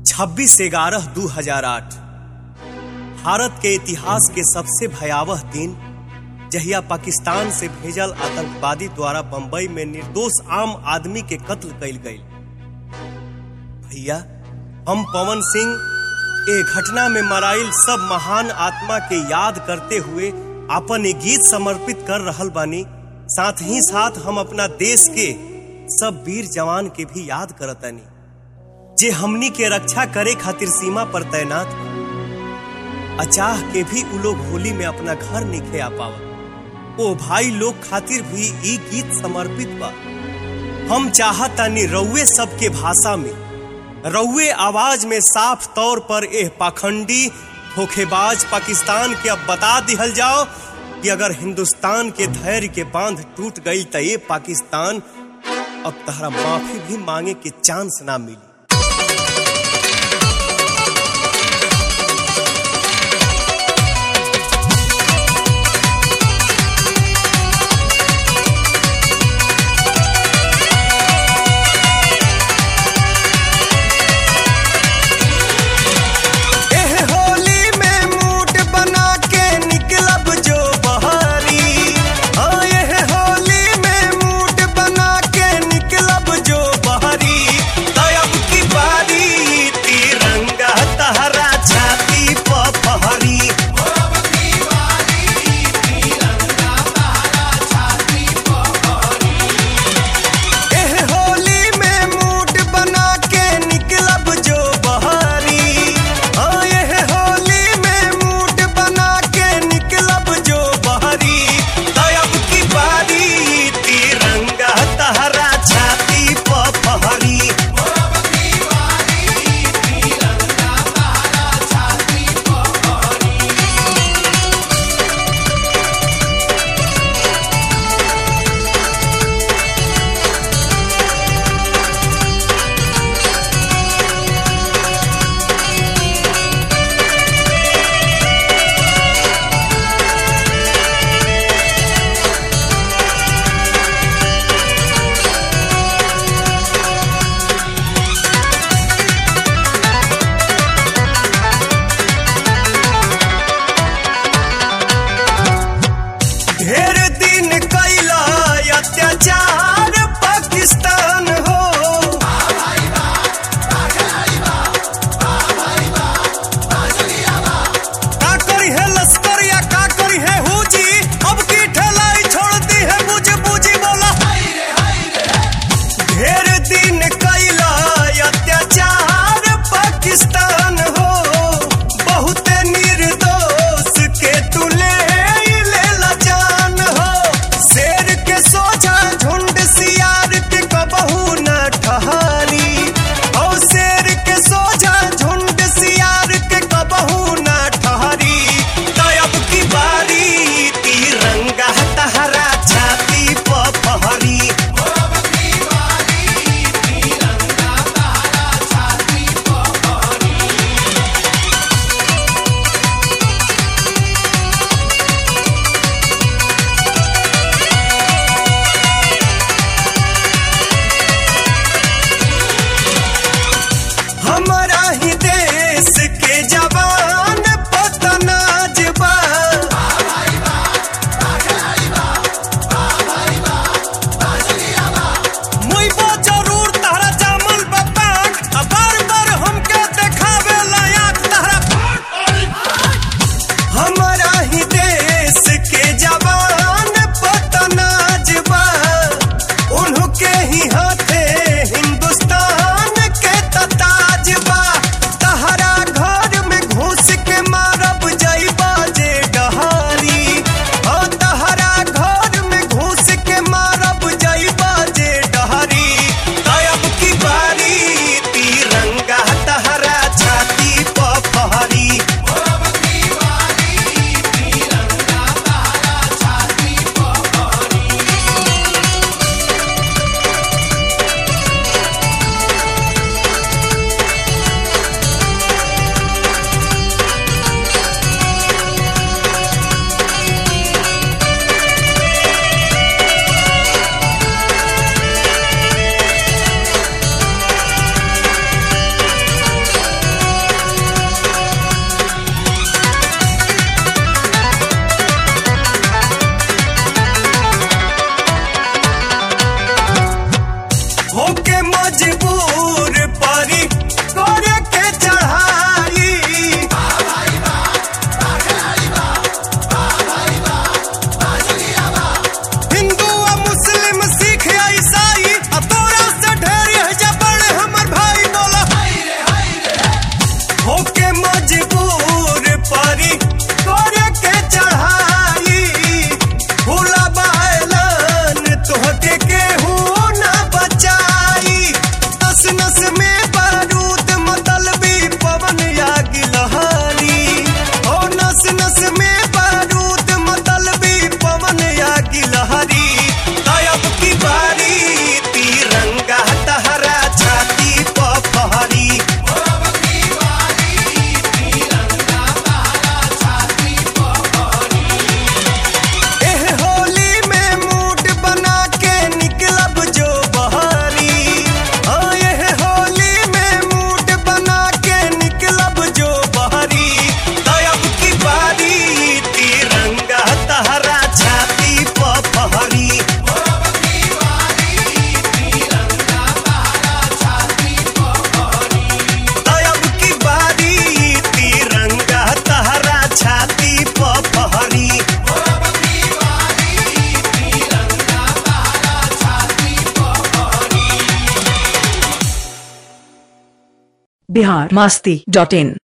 छब्बीस ग्यारह दू हजार आठ भारत के इतिहास के सबसे भयावह दिन जहिया पाकिस्तान से भेजल आतंकवादी द्वारा बंबई में निर्दोष आम आदमी के कत्ल कइल गई भैया हम पवन सिंह ए घटना में मराइल सब महान आत्मा के याद करते हुए अपन एक गीत समर्पित कर रहल बानी साथ ही साथ हम अपना देश के सब वीर जवान के भी याद करतानी जे हमनी के रक्षा करे खातिर सीमा पर तैनात बा। अचाह के भी उ लोग होली में अपना घर निखे आ पावत ओ भाई लोग खातिर भी ई गीत समर्पित बा हम चाहतानी रउए सबके भाषा में रउए आवाज में साफ तौर पर एह पाखंडी धोखेबाज पाकिस्तान के अब बता दिहल जाओ कि अगर हिंदुस्तान के धैर्य के बांध टूट गई तो ये पाकिस्तान अब तहरा माफी भी मांगे के चांस ना मिली एह होली में मूड बना के निकलब जो बहारी हाँ एह होली में मूड बना के निकलब जो बहारी तब की बारी तिरंगा तहरा छाती प फहरी एह होली में मूड बना के निकलब जो बहारी हाँ एह होली में मूड बना के निकलब जो बहारी तब की बारी तिरंगा तहरा छाती प फहरी ढेर दिन कैला अत्याचार पाकिस्तान हो का करी है लश्कर या का करी है हुजी अब की ठेलाई छोड़ दी है बुझ बुझी बोला ढेर दिन कैला अत्याचार पाकिस्तान हो बहुत निर्दोष के तुले लेला जान हो शेर के सोझा झुंड सियार के कबहू न ठहरी ओ शेर के सोझा झुंड सियार के कबहू न ठहरी तब की बारी तिरंगा तहरा छाती प फहरी हमारा ही देश के जवान पतनाज बा मुइबो जरूर तहरा जामल बापा आ बार बार हमके देखावे लायक तहरा हमारा ही देश के जवान पतनाज बा उनके ही हाथे हिंदुस्तान के तताज बा तहरा घर में घुस के मारब जइबा जे डहारी ओ तहरा घर में घुस के मारब जइबा जे डहारी तब की बारी तिरंगा तहरा छाती प फहरी बिहार मास्ती डॉट इन